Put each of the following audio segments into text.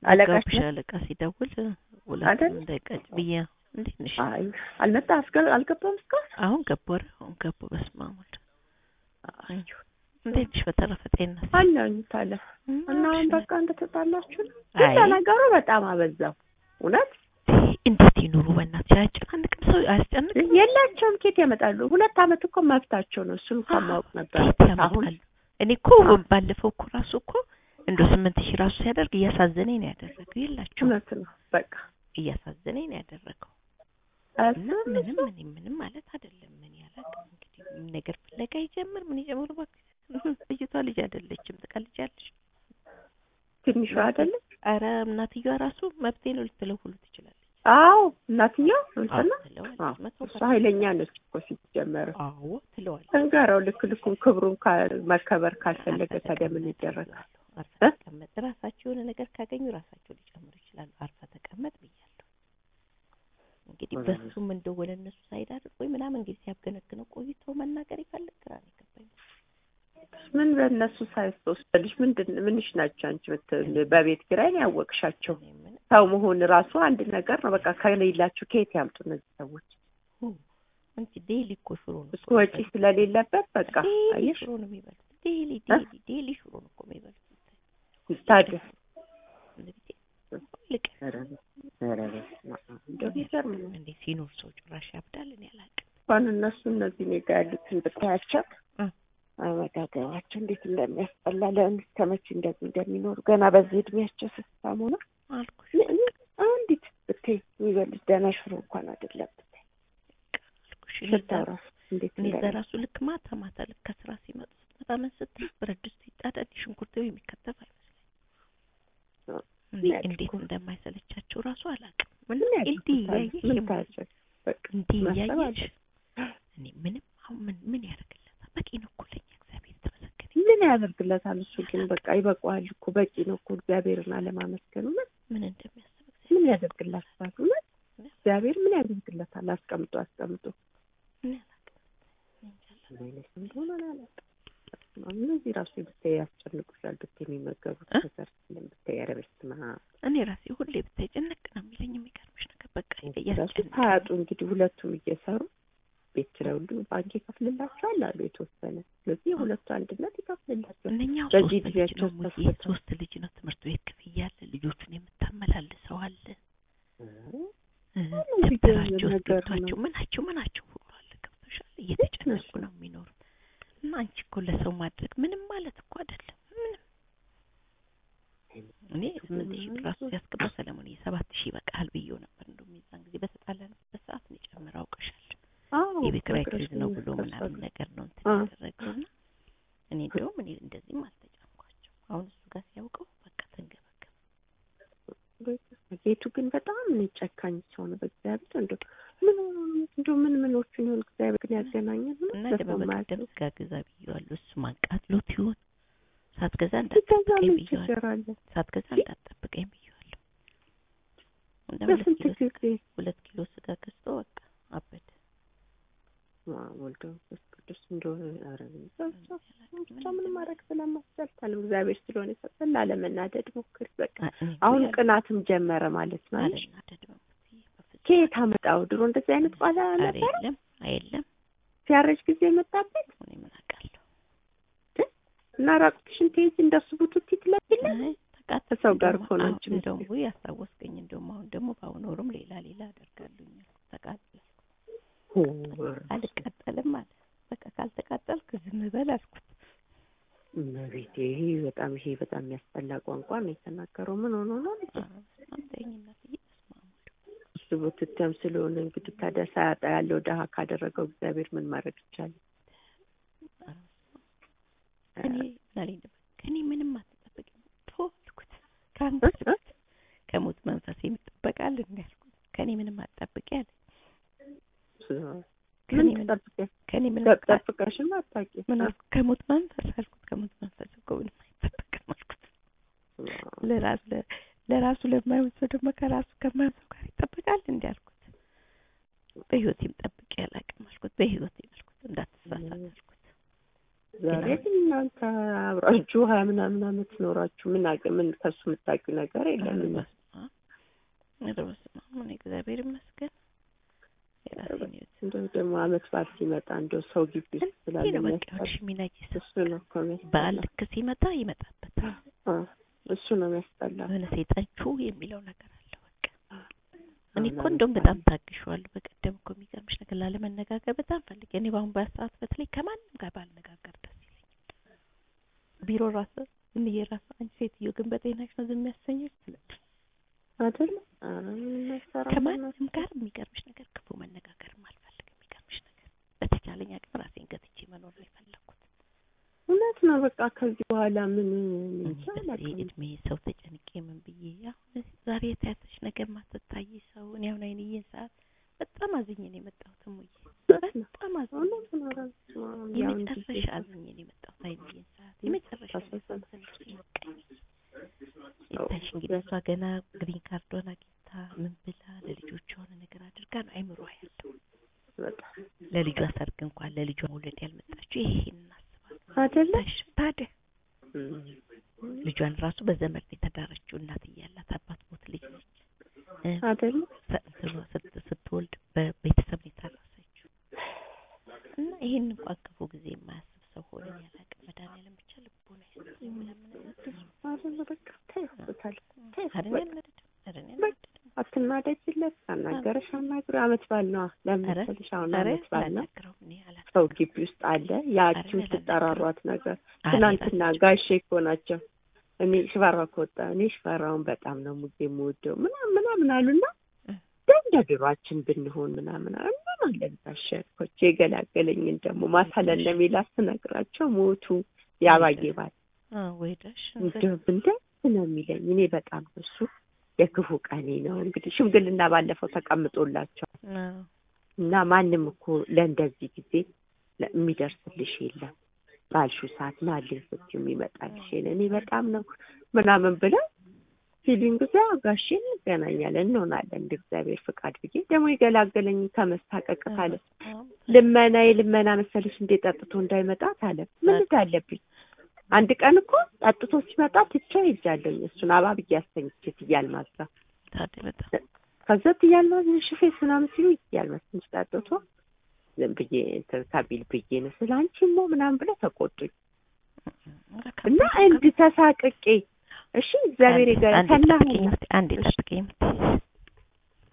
አለቃሽ ጋብሽ አለቃ ሲደውል ሁለቱም አይደል? እንዳይቀጭ ብዬ እንዴት ነሽ? አይ አልመጣ አስገ- አልገባም እስካሁን አሁን ገቡ ኧረ አሁን ገቡ። በስመ አብ ወልድ አይ፣ እንዴት ነሽ? በተረፈ ጤንነት አለኝ ታለ እና አሁን እሺ። በቃ እንደተጣላችሁ ነው። አይ ግን ነገሩ በጣም አበዛው እውነት እንዴት ይኑሩ በእናትሽ? አያጨናንቅም? ሰው አያስጨንቅም? የላቸውም ኬት ያመጣሉ ሁለት አመት እኮ መብታቸው ነው እሱን ከማወቅ ነበር ከየት አሁን ያመጣሉ? እኔ እኮ ባለፈው እኮ ራሱ እኮ እንደ ስምንት ሺህ ራሱ ሲያደርግ እያሳዘነኝ ነው ያደረገው። የላቸውም እውነት ነው በቃ እያሳዘነኝ ነው ያደረገው። እና እሱ ምንም እኔ ምንም ማለት አይደለም። ምን ያላቅም እንግዲህ ምን ነገር ፍለጋ ይጀምር ምን ይጀምር እባክህ። ልጅቷ ልጅ አይደለችም፣ ትቀልጃለሽ። ትንሿ አይደለም አረ እናትየዋ ራሱ መብቴ ነው ልትለው ሁሉ ትችላለች። አዎ እናትየው እንትና አዎ ትለዋለች። አዎ መቶ እሷ ኃይለኛ ነች እኮ ሲጀመር አዎ ትለዋለች። እንገረው ልክ ልኩን ክብሩን ካ- መከበር ካልፈለገ ታዲያ ምን ይደረጋል? አርፈ እ? ተቀመጥ። ራሳቸው የሆነ ነገር ካገኙ ራሳቸው ሊጨምሩ ይችላሉ። አርፈ ተቀመጥ ብያለሁ። እንግዲህ በሱም እንደሆነ እነሱ ሳይድ አድርጎኝ ምናምን እንግዲህ ሲያገነግነው ቆይቶ መናገር ይፈልግ ግራ ነው የገባኝ። ምን በእነሱ ሳይወስደልሽ ምንድን ምንሽ ናቸው አንቺ ምትል በቤት ኪራይ ነው ያወቅሻቸው። እኔ ምን ሰው መሆን ራሱ አንድ ነገር ነው። በቃ ከሌላችሁ ከየት ያምጡ እነዚህ ሰዎች? ሁ አንቺ ዴሊ እኮ ሽሮ ነው እሱ ወጪ ስለሌለበት በቃ ዴሊ አየሽ ሽሮ ነው የሚበሉት። ዴሊ ዴሊ ዴሊ ሽሮ ነው እኮ የሚበሉት። ታዲያ እንግዲህ ልቅ ኧረ በስመ አብ እንደው ይገርም ነው። እንዴ ሲኖር ሰው ጭራሽ ያብዳል። እኔ አላውቅም። እንኳን እነሱ እነዚህ እኔ ጋር ያሉትን ብታያቸው እ። አመጋገባቸው እንዴት እንደሚያስጠላ ለምን እስከ መቼ እንደዚህ እንደሚኖሩ ገና በዚህ እድሜያቸው ስስታሙ ነው። አልኩሽ አንዲት ብታይ የሚበሉት ደህና ሽሮ እንኳን አይደለም ብታይ አልኩሽ እኔ እዛ- ስታው ራሱ እንዴት እኔ እዛ እንደሚ- ራሱ ልክ ማታ ማታ ልክ ከስራ ሲመጡ ስትመጣ ምን ስትል ብረት ድስቱ ይጣዳል ሽንኩርት የሚከተፍ አይመስለኝም። እንዴ ያድርጉ። እንዴት እንደማይሰለቻቸው ራሱ አላውቅም። ምን ምን እንዲህ ያድርጉታል? እያየሽ ምን የማ- ታያቸው? በቃ እንዲህ ማሰብ እያየሽ አለብን። እኔ ምንም አሁን ምን ምን ያደርግለታል? በቂ ነው እኮ ለኛ እግዚአብሔር የተመሰገነ ምን ያደርግለታል? እሱ ግን በቃ ይበቃዋል እኮ በቂ ነው እኮ እግዚአብሔርን አለማመስገኑ ምን ምን እንደሚያስብ ምን እግዚአብሔር ያደርግላታል? እውነት እግዚአብሔር ምን ያደርግለታል? አስቀምጦ አስቀምጦ እኔ አላውቅም። እኔ እንጃ አላውቅም። አይነት እንደሆነ አላውቅም። እነዚህ ራሱ ብታይ ያስጨንቁሻል። ብታይ የሚመገቡት እ? ነገር ስለም ብታይ ኧረ በስመ አብ እኔ ራሴ ሁሌ ብታይ ጭንቅ ነው የሚለኝ። የሚገርምሽ ነገር በቃ ራሱ ያስጨንቃል። ታያጡ እንግዲህ ሁለቱም እየሰሩ ቤት ኪራይ ሁሉ ባንክ ይከፍልላቸዋል አሉ የተወሰነ። ስለዚህ የሁለቱ አንድነት ይከፍልላቸዋል። እነኛው በዚህ ሶስት ልጅ ጊዜያቸው ነው ሙዬ፣ ተስፈታ ሶስት ልጅ ነው። ትምህርት ቤት ክፍያ አለ፣ ልጆቹን የምታመላልሰው አለ፣ እ፣ እንግዲህ ደብተራቸው ነገር እስክሪብቷቸው ምናቸው ምናቸው ሁሉ አለ። ገብቶሻል? እየተጨነቁ ነው የሚኖሩት። እና አንቺ እኮ ለሰው ማድረግ ምንም ማለት እኮ አይደለም። ምንም እኔ ስምንት ሺህ ብር ራሱ ሲያስገባ ሰለሞን የሰባት ሺህ ይበቃል ብዬው ነበር። እንደውም የዛን ጊዜ በተጣላንበት ሰዓት ነው ጨምር አውቀሻል። አዎ የቤት ኪራይ ነግረሽኝ ክሬዝ ነው ብሎ ነበር። ምናምን ነገር ነው እንትን አ። ያደረገው እና እኔ እንደውም እኔ እንደዚህም አልተጫንኳቸው። አሁን እሱ ጋር ሲያውቀው በቃ ተንገበገበ። ጌቱ ግን በጣም እኔ ጨካኝ ሰው ነው። በእግዚአብሔር እንደው ምን እንደው ምን ምኖቹን ይሆን እግዚአብሔር ግን ያገናኘን እና ነው ደግሞ ለሰው በቀደም ማያስብ ስጋ ገዛ ብዬዋለሁ። እሱ ማቃጥሎት ይሆን ሳትገዛ ሲገዛ እንዳትጠብቀኝ ምን ብዬዋለሁ። ችግር አለ? ሳትገዛ እንዳትጠብቀኝ ብዬዋለሁ። እና ሁለት በስንት ኪሎ ስጋ ጊዜ ሁለት ኪሎ ስጋ ገዝቶ በቃ አበደ። ወልዶ መንፈስ ቅዱስ እንደሆነ ኧረ ብቻ ምን ማድረግ ስለማስቻል ታለም እግዚአብሔር ስለሆነ የሰጠን ላለመናደድ ሞክር። በቃ አ- እኔ እኮ አሁን ያለ- ቅናትም ጀመረ ማለት ነው። አለሽ አልናደድ በሙትዬ በፍጹም። ከየት አመጣው? ድሮ እንደዚህ አይነት ቃል ኧረ ነበረ የለም አየለም። ሲያረጅ ጊዜ መጣበት እኔ ምን አውቃለሁ። እና ራቁትሽን ትይዝ እንደሱ ቡቱቲ ትለብለ አይ ተቃጠልኩ። ከሰው ጋር እንደውም እኮ ነው አሁን አንቺ እንደውም የምትይው። ውይ ያስታወስከኝ። እንደውም አሁን ደግሞ ባውኖርም ሌላ ሌላ አደርጋለሁ። ተቃጠል አልቃጠልም አለ። በቃ ካልተቃጠልክ ዝም በል አልኩት። እመቤቴ ይሄ በጣም ይሄ በጣም የሚያስጠላ ቋንቋ ነው የተናገረው። ምን ሆኖ ነው ልጄ? አንተኝ እናትዬ በስመ አብ ወልድ። እሱ ቡትተም ስለሆነ እንግዲህ ታዲያ ሳያጣ ያለው ድሀ ካደረገው እግዚአብሔር ምን ማድረግ ይቻላል? ከኔ ምን አለኝ ነበር ከኔ ምንም አትጠብቅም ቶ አልኩት። ከአንተ ከሞት መንፈስ የምትጠበቃል እንዲ ያልኩት ከኔ ምንም አትጠብቂ አለ። ከኔ ምን ምንም ትጠብቂያለሽ? ከኔ ምንም አትጠብቂ ጠብቀሽም አታውቂም። ምን አልኩት? ከሞት መንፈስ አልኩት። ከሞት መንፈስ እኮ ምንም አይጠበቅም አልኩት። ለራሱ ለ- ለራሱ ለማይሆን ሰው ደግሞ ከራሱ ከማይሆን ሰው ጋር ይጠበቃል እንዲ አልኩት። በህይወቴም ጠብቄ አላውቅም አልኩት። በህይወቴም አልኩት እንዳትሳሳት አልኩት። ዛሬ ግን እናንተ አብራችሁ ሀያ ምናምን አመት ኖራችሁ ምን አገ ምን ከሱ የምታውቂው ነገር የለም። ኧረ በስመ አብ ኧረ በስመ አብ እኔ እግዚአብሔር ይመስገን የራሴን ህይወት እንደው ደግሞ አመት በዓል ሲመጣ እንደው ሰው ግቢ ውስጥ ስላለ ይህ ነው በቃ የሚያስጠላ ወዲሽ የሚናጅስ እሱ ነው እኮ የሚያስጠላ። በዓል ልክ ሲመጣ ይመጣበታል። አ እሱ ነው የሚያስጠላ። የሆነ ሰይጣንቹ የሚለው ነገር አለ። በቃ እኔ እኮ አሁን እንደውም ለምሳሌ በጣም ታግሼዋለሁ። በቀደም እኮ የሚገርምሽ ነገር ላለመነጋገር በጣም ፈልጌ እኔ በአሁን በሰዓት በተለይ ከማንም ጋር ባልነጋገር ደስ ይለኛል። ቢሮ ራሱ ዝም ብዬ ራሱ አንቺ ሴትዮ ግን በጤናሽ ነው ዝም ያሰኘች ትላለች። አይደል? ኧረ ምን መሰራ ከማንም ጋር የሚገርምሽ ነገር ክፉ መነጋገርም አልፈልግም። የሚገርምሽ ነገር በተቻለኝ አቅም ራሴን ገትቼ መኖር ነው የፈለኩት። እውነት ነው። በቃ ከዚህ በኋላ ምን እኔ እንጃ በዚህ አላውቅም። እድሜ ሰው ተጨንቄ ምን ብዬ አሁን ዛሬ የተያዘች ነገር ማትታይ ሰው እኔ አሁን አይንዬን ሰዓት በጣም አዝኜ ነው የመጣሁት። እሙዬ እውነት ነው። በጣም አዝኜ እውነት ነው። ኧረ በስመ አብ። ያው እንዲህ የመጨረሻ አዝኜ ነው የመጣሁት። አይንዬን ሰዓት የመጨረሻ ታሳዝናለች። ትንሽ ቀኝ ይታይሽ እንግዲህ እሷ ገና ግሪን ካርዷን አግኝታ ምን ብላ ለልጆቿ የሆነ ነገር አድርጋ ነው አይምሮ ያለው በጣም ለልጇ ሰርግ እንኳን ለልጇ መውለድ ያልመጣችው ይሄን እናስባለን። አይደለ? ታሽ ታዲያ እም። ልጇን ራሱ በዘመድ ነው የተዳረችው። እናት እያላት አባት ሞት ልጅ ነች እ አይደለ? ሰ- እንትኗ ስት- ስትወልድ በቤተሰብ ነው የታረሰችው። እና ይሄን እንኳን ክፉ ጊዜ የማያስብ ሰው ሆነ ያላቅም መድኃኒዓለም ብቻ ልቦና ይስጠኝ ምለምን አይደለ? በቃ ተይውታል። ተይው አረን በቃ ያልመደድም አረን በቃ ያልመደድም አትናደጅለት። አናገረሽ አናግሪው። አመት በዓል ነዋ። ለምን ኧረ መሰለሽ አሁን ኧረ አመት በዓል ነው። አላናግረውም እኔ አላናግረውም። ሰው ግቢ ውስጥ አለ። ያቺው ኧረ ትጠራሯት ነገር አሬ ትናንትና ራሳቸው ጋሼ እኮ ናቸው። እኔ ሽፈራው ከወጣ እኔ ሽፈራውን በጣም ነው ሙጌ የምወደው ምናምን ምናምን አሉና እ ደም እንደ ድሯችን ብንሆን ምናምን አሉ። ምን አለን ጋሼ አልኳቸው። የገላገለኝን ደግሞ ማታ ለነሚላት ስነግራቸው ሞቱ። ያባዬ ባል አ ወይዳሽ እንደው እንደት ነው የሚለኝ። እኔ በጣም እሱ የክፉ ቀኔ ነው እንግዲህ ሽምግልና ባለፈው ተቀምጦላቸው እና ማንም እኮ ለእንደዚህ ጊዜ ለ- የሚደርስልሽ የለም ባልሹ ሰዓት ናልኝ ስትይው የሚመጣልሽ የለ እኔ በጣም ነው ምናምን ብለው ፊሊንግ ዛ ጋሼ እንገናኛለን እንሆናለን እንደ እግዚአብሔር ፍቃድ ብዬ ደግሞ የገላገለኝ ከመሳቀቅ ካለ ልመናዬ ልመና መሰለሽ እንዴ ጠጥቶ እንዳይመጣት አለ ምን አለብኝ አንድ ቀን እኮ ጠጥቶ ሲመጣ ትቼው ሄጃለሁኝ እሱን አባብዬ አስተኝቼ ትያልማዝ ጋር ታዲያ በጣም ከዛ ትያልማዝ ሽፌስ ምናምን ሲሉ ትያልማዝ ትንሽ ጠጥቶ ዝም ብዬ እንትን ከቢል ብዬ ነው ስለ አንቺ ሞ ምናምን ብለው ተቆጡኝ እና እንዲህ ተሳቅቄ እሺ እግዚአብሔር ይገ አንዴ ከናሁ ጠብቂኝ እስኪ፣ አንዴ እሺ። ጠብቂኝ እስኪ።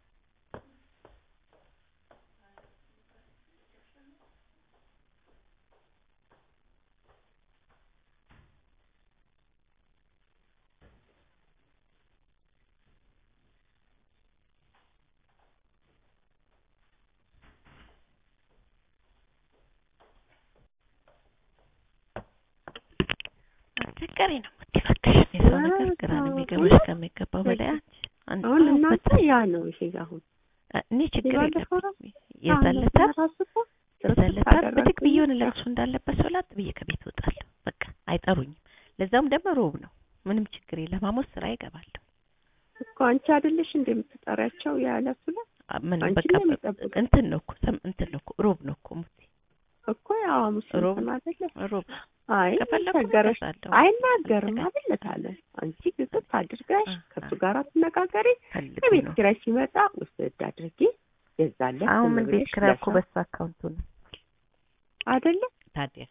አስቸጋሪ ነው የምትይው እባክሽ። የሰው ነገር ግራ ነው የሚገባሽ ከሚገባው በላይ አንቺ አንድ አሁን ሰው እናንተ በጣም- ያ ነው ይሄ አሁን እኔ ችግር የባለፈው የለብኝም። የዛለታ ራሱ እኮ የዛለታ አደረግኩኝ። ብድግ ብዬ የሆነ ለቅሶ እንዳለበት ሰው ላጥ ብዬ ከቤት እወጣለሁ። በቃ አይጠሩኝም። ለዛውም ደግሞ ሮብ ነው። ምንም ችግር የለም። ሐሙስ ስራ ይገባለሁ። እኮ አንቺ አይደለሽ እንደምትጠሪያቸው ያለሱ ላይ አ- ምንም አንቺን በቃ ነው የሚጠብቁት። እንትን ነው እኮ ሰም እንትን ነው እኮ ሮብ ነው እኮ ሙቴ እኮ ያው ሐሙስ ሮብ እንትን አይደለ ሮብ አይ ከፈለኩ ተገረሽ እመለሳለሁ። አይናገርም አይደለ ታለ አንቺ ግዝት አድርገሽ አ- ከሱ አ- ጋር ትነጋገሪ ፈልጉ ከቤት ነው። ኪራይ ሲመጣ ውስድ አድርጊ የዛለት አሁን ዝም ምን ቤት ብለሽ ኪራይ እኮ ለሰው- በሱ አካውንቱ ነው አይደለ ታዲያ።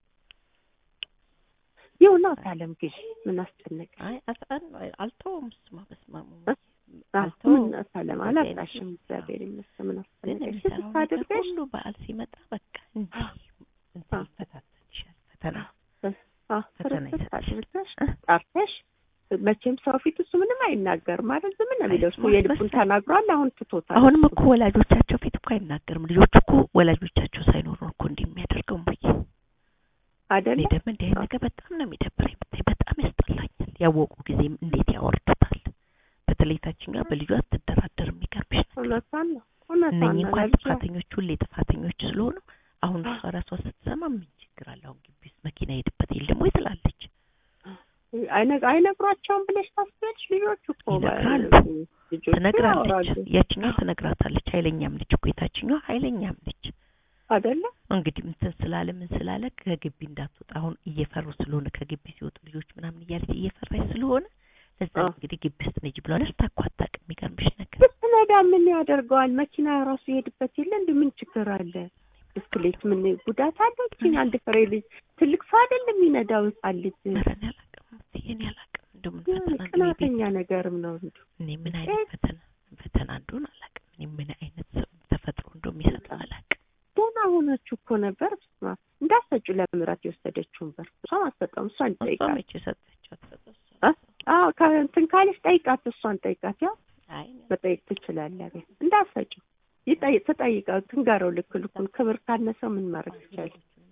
ይሁና ታለም ግዢ ምን አስጨነቀ አይ አስአን አልተውም። እሱማ በስማሙ እ? አልተውም። ምን ታለም እንደዚህ አይነት አላጣሽም ነው። እግዚአብሔር ይመስገን ምን ግን አስጨነቀሽ የሚሰራው ግዝት ነገር አድርገሽ ሁሉ በዓል ሲመጣ በቃ እንዲህ እንትን ይፈታተንሻል። ፈተና አ ፈተና ፍርፍር ይሰጥሻል። አድርገሽ እ? ጠርተሽ መቼም ሰው ፊት እሱ ምንም አይናገርም አይደል ዝም ነው የሚለው እሱ አይስማ የልቡን መሰለኝ። ተናግሯል አሁን ትቶታል አሁንም እሱ። እኮ ወላጆቻቸው ፊት እኮ አይናገርም። ልጆቹ እኮ ወላጆቻቸው ሳይኖሩ ነው እኮ እንዲህ የሚያደርገው እሙዬ። አይደለ እኔ ደግሞ እንዲህ አይነት ነገር በጣም ነው የሚደብረኝ። ብታይ በጣም ያስጠላኛል። ያወቁ ጊዜም እንዴት ያወርዱታል። በተለይ ታችኛዋ በልጇ አትደራደር። የሚገርምሽ ነገር እውነቷን ነው እውነቷን እነኚህ ነው እንኳን ለልጇ ጥፋተኞች ሁሌ ጥፋተኞች ስለሆኑ አሁን እሷ ራሷ ስትሰማ ምን ችግር አለ? አሁን ግቢ ውስጥ መኪና ሄድበት የለም ወይ ትላለች። አይነ- አይነግሯቸውም ብለሽ ታስቢያለሽ ልጆቹ እኮ ይነግራሉ። ልጆቹ ትነግራለች። ያወራሉ። ያችኛዋ ትነግራታለች። ኃይለኛም ነች እኮ የታችኛዋ ኃይለኛም ነች። አይደለ እንግዲህ እንትን ስላለ ምን ስላለ ከግቢ እንዳትወጣ አሁን እየፈሩ ስለሆነ ከግቢ ሲወጡ ልጆች ምናምን እያለች እየፈራች ስለሆነ ለዛ አዎ። እንግዲህ ግቢ ውስጥ ነጅ ብለዋል። እስታኳ አታውቅም። የሚገርምሽ ነገር ብትነዳ ምን ያደርገዋል? መኪና ራሱ ይሄድበት የለ እንዲ ምን ችግር አለ? ብስክሌት ምን ጉዳት አለ? እቺን አንድ ፍሬ ልጅ ትልቅ ሰው አይደለም የሚነዳው ህጻን ልጅ ኧረ እኔ አላውቅም እትዬ እኔ አላውቅም። እንደው ምን ፈተና እንደው የቤት ቅናተኛ ነገርም ነው እንዱ እኔ ምን አይነት ፈተና ፈተና እንደሆነ አላውቅም። እኔ ምን አይነት ሰው ተፈጥሮ እንደው የሚሰጠው አላውቅም። ደህና ሆናችሁ እኮ ነበር። በስመ አብ እንዳሰጩ ለምራት የወሰደችውን በር እሷም አትሰጠውም። እሷን እሷ ጠይቃት። መቼ ሰጠችው? አትሰጠው እሷ አ? አዎ ከእንትን ካለች ጠይቃት፣ እሷን ጠይቃት። ያው አይ እኔ መጠየቅ ትችላለህ። ቤት እንዳሰጩ ይጠይቅ ትጠይቀው፣ ትንገረው ልክ ልኩን። ክብር ካነሰው ምን ማድረግ ይቻላል?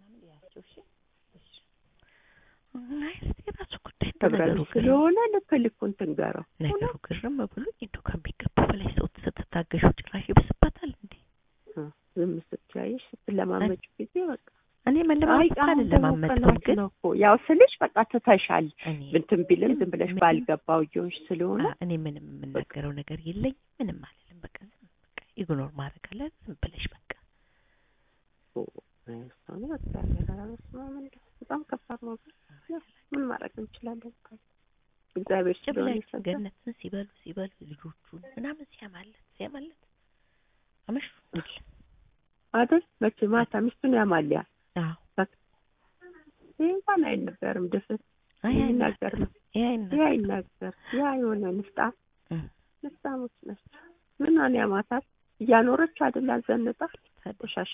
አይ እስኪ የራሱ ጉዳይ እንደው ክብረ ነገሩ ቢስ ግርም ስለሆነ ልክ ልኩን ትንገረው። ነገሩ ግርም ብሎኝ እንደው ከሚገባ በላይ ሰው ስትታገሹ ጭራሽ ይብስበታል እንዴ? እ፣ ዝም ስትያይሽ ስትለማመጩ ጊዜ በቃ እኔ አይ መለማመጥ አሁን ደግሞ አልለማመጥም ቀናት ግን ነው እኮ ያው ስልሽ በቃ ትተሻል። እኔ እንትን ቢልም ዝም ብለሽ ምን- ባልገባው እየሆንሽ ስለሆነ አ- እኔ ምንም የምናገረው ነገር የለኝ ምንም አልልም። በቃ ዝም በቃ ኢግኖር ማድረግ አለ ዝም ብለሽ በቃ ኦ፣ እሷን እግዚአብሔር ኧረ በስመ አብ እንደው በጣም ከባድ ነው። ያው ምን ማድረግ እንችላለን? እግዚአብሔር ጭ ስለሆነ ብላችሁ የሰጠን ገነትን ሲበሉ ሲበሉ ልጆቹን ምናምን ሲያማለት ሲያማለት አመሹ እንግዲህ አይደል? መቼ ማታ ሚስቱን ያማልያ አዎ ይህ እንኳን አይነበርም። ድፍት አይ የሚናገር ነው። ይሄ ያ ይናገር ያ የሆነ ንፍጣ ንፍጣሞች ናቸው። ምኗን ያማታት እያኖረች አይደል? አዘንጣ ቆሻሻ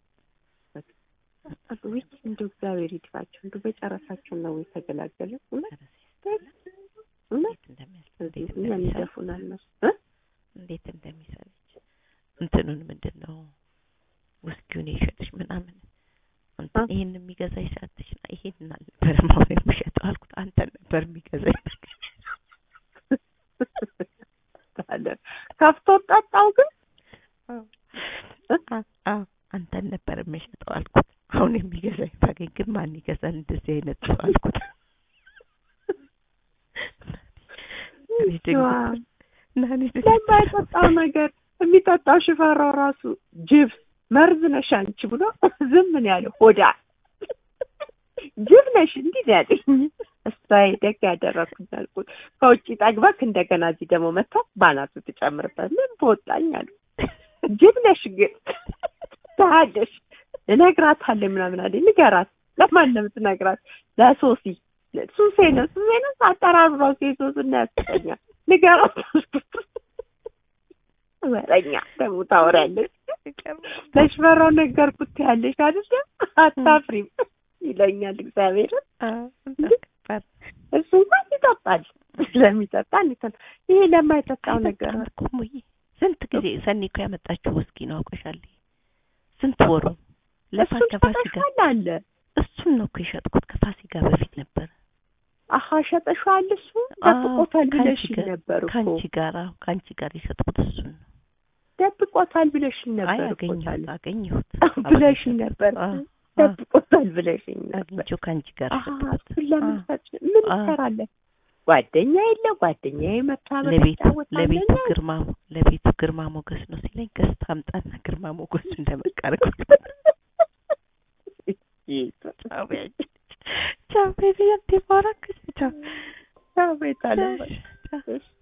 ወይ እንደው እግዚአብሔር ይድፋቸው። እንደው በጨረሳቸው ነው የተገላገለ እውነት እውነት እንዴት እኛን እንደሚሰልች ይደፉናል መስ እ እንዴት እንደሚሰልች እንትኑን ምንድን ነው ውስኪውን የሸጥሽ ምናምን እንትን አ? ይሄን የሚገዛኝ ሰዓትሽ ና ይሄን አልነበረም አሁን የሚሸጠው አልኩት። አንተን ነበር የሚገዛኝ ታለ ከፍቶ ጠጣው ግን አ- አዎ አንተን ነበር የሚሸጠው አልኩት። አሁን የሚገዛኝ ባገኝ ግን ማን ይገዛል እንደዚህ አይነት ሰው አልኩት። እኔ ደንግጬ እና እኔ ደንግጬ ለማይጠጣው ነገር የሚጠጣው ሽፈራው ራሱ ጅብ መርዝ ነሽ አንቺ ብሎ ዝም ምን ያለው ሆዳ ጅብ ነሽ እንዲህ ነው ያለኝ። እሰይ ደግ ያደረኩኝ አልኩት። ከውጭ ጠግበክ እንደገና እዚህ ደግሞ መጥታ ባናቱ ትጨምርበት ምን በወጣኝ አሉ። ጅብ ነሽ ግን ታያለሽ እነግራታለሁ ምናምን አለኝ። ንገራት። ለማን ነው የምትነግራት? ለሶሲ ሱሴ ነው ሱሴ ነው አጠራሩ ራሱ የሶስና ያስጠኛል። ንገራት። ወረኛ ደግሞ ታወሪያለሽ። ለሽፈራው ነገርኩት ያለሽ አይደለ? አታፍሪም ይለኛል እግዚአብሔርን። እሱ እንኳን ይጠጣል ስለሚጠጣ እንትን ይሄ ለማይጠጣው ነገር አይጠጣም እኮ እሙዬ። ስንት ጊዜ ሰኒ እኮ ያመጣችው ውስኪ ነው አውቀሻል። ስንት ወሩ ለፋ እሱን ከፋሲካ ሸጠሻል አለ። እሱን ነው እኮ የሸጥኩት ከፋሲካ በፊት ነበር። አሀ ሸጠሻል። እሱ ደብቆታል ከአንቺ ብለሽኝ ጋር- ነበር እኮ ከአንቺ ጋር አዎ፣ ከአንቺ ጋር የሸጥኩት እሱን ነው። ደብቆታል ብለሽኝ አይ ነበር እኮ አገኘሁት ታለ አገኘሁት ብለሽኝ ነበር። አዎ፣ አዎ፣ ደብቆታል ብለሽኝ ነበር። አግኝቼው ከአንቺ ጋር አሀ ሸጥኩት። እሱን ለምን አዎ። ሰጥሽ? ምን አዎ። ትሰራለህ? ጓደኛ የለ ጓደኛ የመጣ ለቤቱ ለቤቱ ግርማ ለቤቱ ግርማ ሞገስ ነው ሲለኝ ገዝታ አምጣና ግርማ ሞገሱ እንደመቃረግ ቻው ቤት ቻው ቤት ያንቴ ባረክ ቻው ቤት አለ ቻው